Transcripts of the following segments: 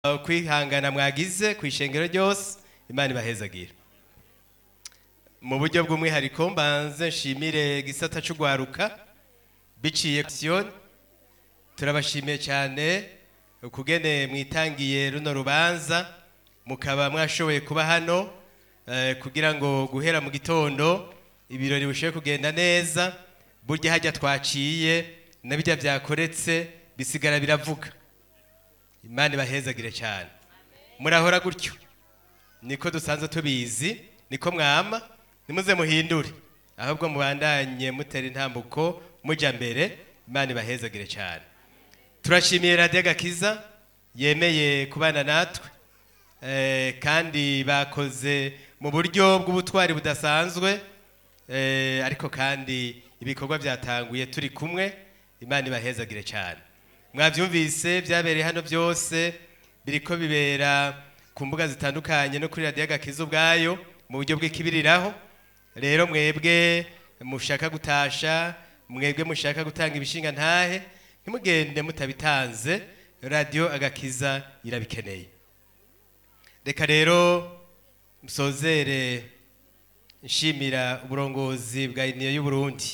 kwihangana mwagize ku ishengero ryose imana ibahezagire mu buryo bw'umwihariko mbanze nshimire gisata cy'ugwaruka biciye siyoni turabashimiye cyane ukugene mwitangiye runo rubanza mukaba mwashoboye kuba hano eh, kugira ngo guhera mu gitondo ibirori bishoboye kugenda neza burya hajya twaciye na bijya byakoretse bisigara biravuga imana ibahezagire cyane murahora gutyo niko dusanzwe tubizi niko mwama nimuze muhindure ahubwo mubandanye mutera intambuko mujya mbere imana ibahezagire cyane turashimiye radiyo gakiza yemeye kubana natwe eh, kandi bakoze mu buryo bw'ubutwari budasanzwe eh, ariko kandi ibikorwa byatanguye turi kumwe imana ibahezagire cyane mwabyumvise byabereye hano byose biriko bibera ku mbuga zitandukanye no kuri radiyo gakiza ubwayo mu buryo bw'ikibiriraho rero mwebwe mushaka gutasha mwebwe mushaka gutanga ibishinga ntahe ntimugende mutabitanze radiyo agakiza irabikeneye reka rero musozere nshimira uburongozi bwa iniyo y'uburundi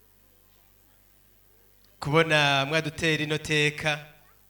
kubona mwadutera ino teka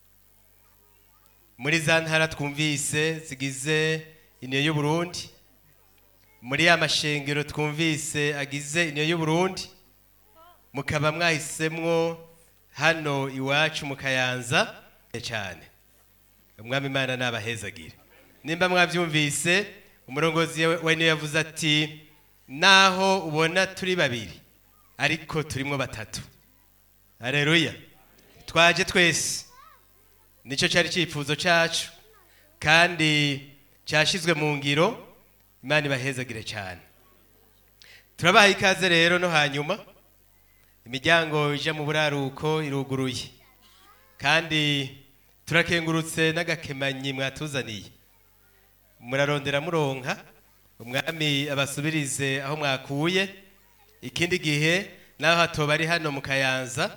muri za ntara twumvise zigize iniyo y'uburundi muri ya mashengero twumvise agize iniyo y'uburundi mukaba mwahisemwo hano iwacu mu kayanza cyane umwami imana nabahezagire nimba mwabyumvise umurongozi wa iniyo yavuze ati naho ubona turi babiri ariko turimo batatu Haleluya. Twaje twese. Nico cyari cyifuzo cyacu kandi cyashizwe mu ngiro Imana ibahezagire cyane. Turabaha ikaze rero no hanyuma imiryango ije mu buraruko iruguruye. Kandi turakengurutse n'agakemanyi mwatuzaniye. Murarondera muronka umwami abasubirize aho mwakuye ikindi gihe naho hatoba ari hano mu kayanza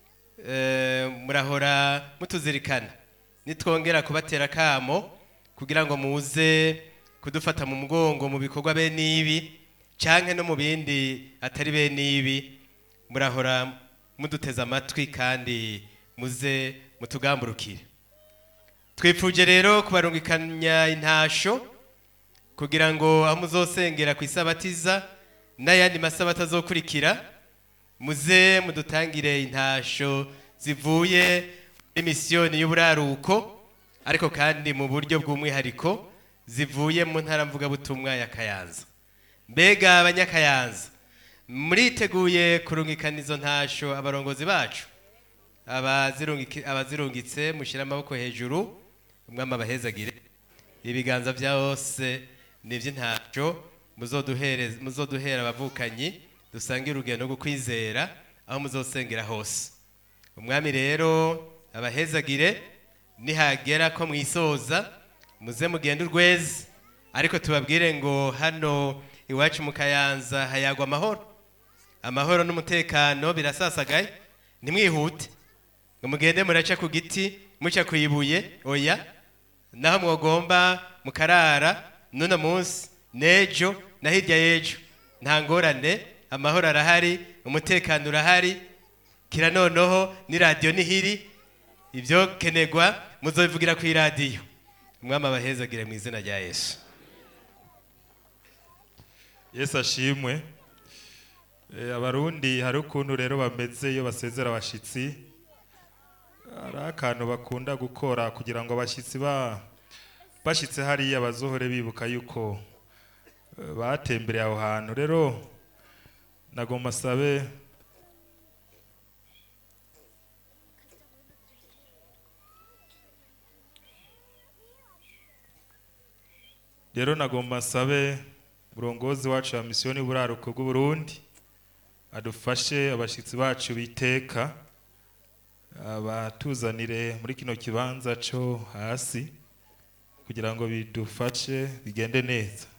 murahora mutuzirikana nitwongera kubatera akamo kugira ngo muze kudufata mu mugongo mu bikorwa bene ibi cyangwa no mu bindi atari bene ibi murahora muduteze amatwi kandi muze mutugamburukire twifuje rero kubarungikanya intasho kugira ngo aho muzosengera ku isabatiza n'ayandi masabata azokurikira muze mudutangire intasho zivuye muri misiyoni y'uburaruko ariko kandi mu buryo bw'umwihariko zivuye mu ntara mvugabutumwa ya kayanza mbega abanyakayanza muriteguye kurungikana izo ntasho abarongozi bacu abazirungitse mushyire amaboko hejuru umwami abahezagire ibiganza bya hose ni iby'intasho muzoduhera abavukanyi dusange urugendo rwo kwizera aho muzosengera hose umwami rero abahezagire nihagera ko mwisoza muze mugende urweze ariko tubabwire ngo hano iwacu mu kayanza hayagwa amahoro amahoro n'umutekano birasasagaye ntimwihute ngo mugende muraca ku giti muca ku ibuye oya naho mwogomba mukarara n'uno munsi n'ejo na hirya y'ejo nta ngorane amahoro arahari umutekano urahari kira noneho n'iradiyo nihiri ibyo kenegwa muzobivugira ku iradiyo umwami abahezagire mu izina rya yesu yesu ashimwe abarundi hari ukuntu rero bameze iyo basezera abashyitsi hari akantu bakunda gukora kugira ngo abashyitsi bashyitse hariya bazohore bibuka yuko batembereye aho hantu rero nagomba asabe rero nagomba asabe umurongozi wacu wa misiyoni y'uburaruko bw'uburundi adufashe abashyitsi bacu biteka abatuzanire muri kino kibanza cyo hasi kugira ngo bidufashe bigende neza